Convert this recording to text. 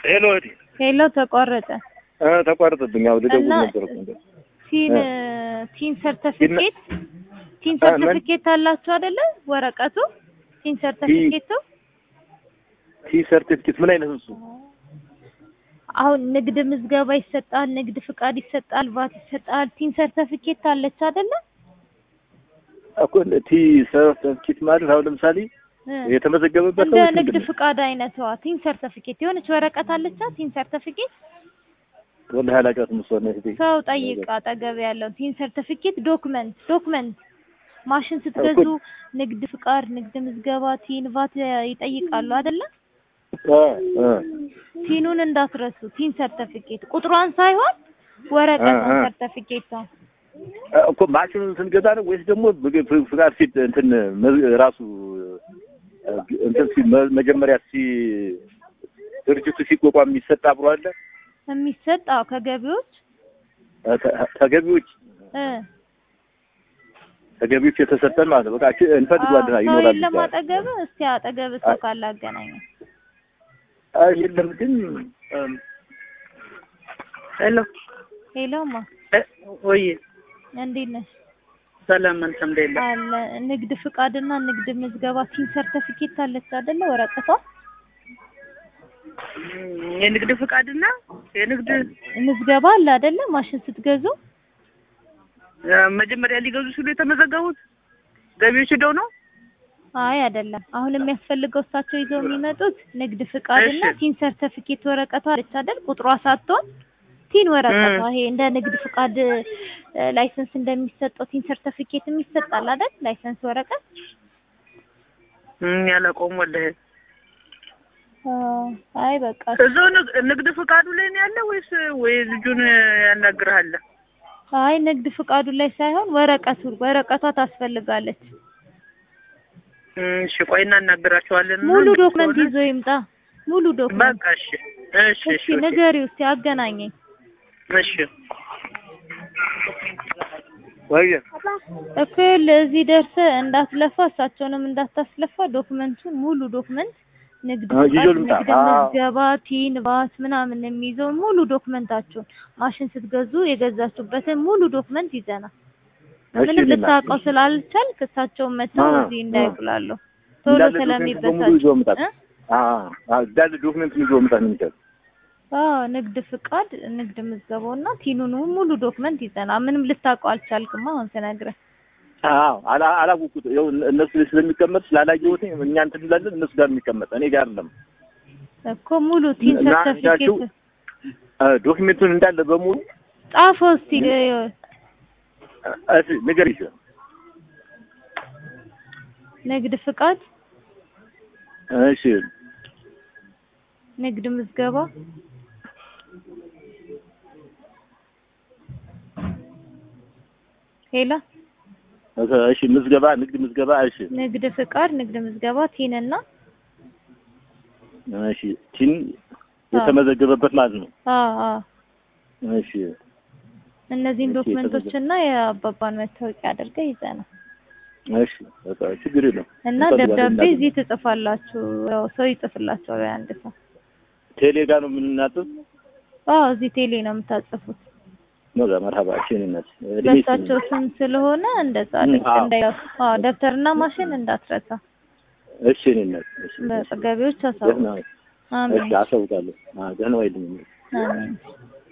ሄሎ እህቴ ሄሎ ተቋረጠ እ ተቋረጠብኝ። ያው ልደውል እና- ነበር እኮ እንደ ቲን እ። ቲን ሰርተፊኬት ቲን እ፣ ምን? ሰርተፊኬት አላችሁ አይደለ? ወረቀቱ ቲን ሰርተፊኬቱ ቲ ሰርቲፊኬት ምን አይነት ነው እሱ? አሁን ንግድ ምዝገባ ይሰጣል፣ ንግድ ፍቃድ ይሰጣል፣ ቫት ይሰጣል። ቲን ሰርተፊኬት አለች አይደለ? እኮ እንደ ቲ ሰርቲፊኬት ማለት አሁን ለምሳሌ እ። የተመዘገበበት እንደ ነው ወይስ ንግድ ምንድን ነው? ፍቃድ አይነቷ ቲን ሰርተፊኬት የሆነች ወረቀት አለቻ። ቲን ሰርተፊኬት ወላሂ አላውቃትም እሷን እህቴ። ሰው ጠይቅ፣ አጠገብ ያለው ቲን ሰርተፊኬት ዶክመንት ዶክመንት ማሽን ስትገዙ እኮ- ንግድ ፍቃድ፣ ንግድ ምዝገባ፣ ቲን ቫት ይጠይቃሉ አይደለ? እ እ ቲኑን እንዳትረሱ። ቲን ሰርተፊኬት ቁጥሯን ሳይሆን ወረቀቷን እ እ። ሰርተፊኬቷን እኮ ማሽኑን ስንገዛ ነው ወይስ ደግሞ ፍግ- ፍግ- ፍቃድ ሲት እንትን መዝ- ራሱ እ፣ እንትን ሲ መ- መጀመሪያ ሲ ድርጅቱ ሲቋቋም የሚሰጥ አብሮ አለ የሚሰጥ አዎ፣ ከገቢዎች እ፣ ተ- ተገቢዎች እ ተገቢዎች የተሰጠን ማለት ነው። በቃ እቺ እንፈልገዋለን አዎ፣ ሰው ይኖራል የለም ይባላል። አጠገብ። እስቲ አጠገብ ሰው ካለ አገናኘ። አይ የለም ግን እም፣ ሄሎ ሄሎማ ወይ እንዴት ነሽ? ሰላም አንተ እንዴት ነህ? አለ ንግድ ፍቃድና ንግድ ምዝገባ ቲን ሰርተፊኬት አለች አይደለ? ወረቀቷ እም፣ የንግድ ፍቃድና የንግድ ምዝገባ አለ አይደለ? ማሽን ስትገዙ እ፣ መጀመሪያ ሊገዙ ሲሉ የተመዘገቡት ገቢዎች ሄደው ነው። አይ አይደለም። አሁን የሚያስፈልገው እሳቸው ይዘው የሚመጡት ንግድ ፍቃድና እሺ። ቲን ሰርተፊኬት ወረቀቷ አለች አይደል? ቁጥሯ ሳትሆን ቲን ወረቀቷ እም። ይሄ እንደ ንግድ ፍቃድ እ፣ ላይሰንስ እንደሚሰጠው ቲን ሰርተፊኬት የሚሰጣል አይደል? ላይሰንስ ወረቀት እም፣ ያላቆም ወላሂ አ፣ አይ በቃ እዛው ንግ- ንግድ ፍቃዱ ላይ ነው ያለ ወይስ ወይ ልጁን ያናግርሃል? አይ ንግድ ፍቃዱ ላይ ሳይሆን ወረቀቱ ወረቀቷ ታስፈልጋለች። እም፣ እሺ ቆይ እናናግራቸዋለን። ሙሉ ንግድ ዶክመንት ከሆነ- ይዞ ይምጣ። ሙሉ ዶክመንት በቃ እሺ እሺ እሺ እሺ ንገሪው እስቲ አገናኘኝ። እሺ ወይ እክል እዚህ ደርሰህ እንዳትለፋ እሳቸውንም እንዳታስለፋ ዶክመንቱን ሙሉ ዶክመንት ንግድ አዎ፣ ይዞ ፍቃድ፣ ልምጣ። ንግድ አዎ። ምዝገባ፣ ቲን ባት ምናምን የሚይዘውን ሙሉ ዶክመንታችሁን ማሽን ስትገዙ የገዛችሁበትን ሙሉ ዶክመንት ይዘናል። እሺ ምንም ሊና፣ ልታውቀው ስላልቻልክ እሳቸውን መተው አዎ፣ እዚህ አዎ። እንዳይጉላሉ ቶሎ እንዳለ ዶክመንት በሙሉ ስለሚበሳጭ ይዞ መምጣት እ? አዎ፣ አዎ፣ እንዳለ ዶክመንት ይዞ መምጣት ነው የሚቻለው። አዎ ንግድ ፍቃድ፣ ንግድ ምዝገባውና ቲኑን ሙሉ ዶክመንት ይዘናል። ምንም ልታውቀው አልቻልክማ አሁን ስነግርህ። አዎ አላ አላወኩት ይኸው እነሱ ላይ ስለሚቀመጥ ስላላየሁት እኛ እንትን እንላለን እነሱ ጋር የሚቀመጥ እኔ ጋር አይደለም። እኮ ሙሉ ቲን እና ሰርተፊኬት እ፣ ዶክሜንቱን እንዳለ በሙሉ ጻፈው እስቲ እ፣ እሺ ንገር ይችላል ንግድ ፍቃድ፣ እሺ ንግድ ምዝገባ፣ ሄላ እሺ ምዝገባ ንግድ ምዝገባ እሺ ንግድ ፍቃድ፣ ንግድ ምዝገባ፣ ቲንና እሺ ቲን የተመዘገበበት ማለት ነው። አዎ አዎ እሺ እነዚህን እሺ፣ ዶክመንቶች እና የአባባን መታወቂያ አድርገህ ይዘናል እሺ በቃ ችግር የለም እና እንፈልጋለን ደብዳቤ እናድርግ። እዚህ ትጽፋላችሁ። ያው ሰው ይጽፍላችኋል አንድ ሰው። ቴሌ ጋር ነው የምንናጥብ አዎ እዚህ ቴሌ ነው የምታጽፉት። ነው ጋር መርሀባ እሺ እኔነት በእሳቸው ስም ስለሆነ እንደዛ አድርግ። አዎ። እንዳይ አዎ ደብተርና ማሽን እንዳትረሳ። እሺ እኔነት እሺ በገቢዎች ደህና አሳውቅ። ወይ? አሜን እሺ አሳውቃለሁ። አዎ ደህና ወይ ልኝ አሜን።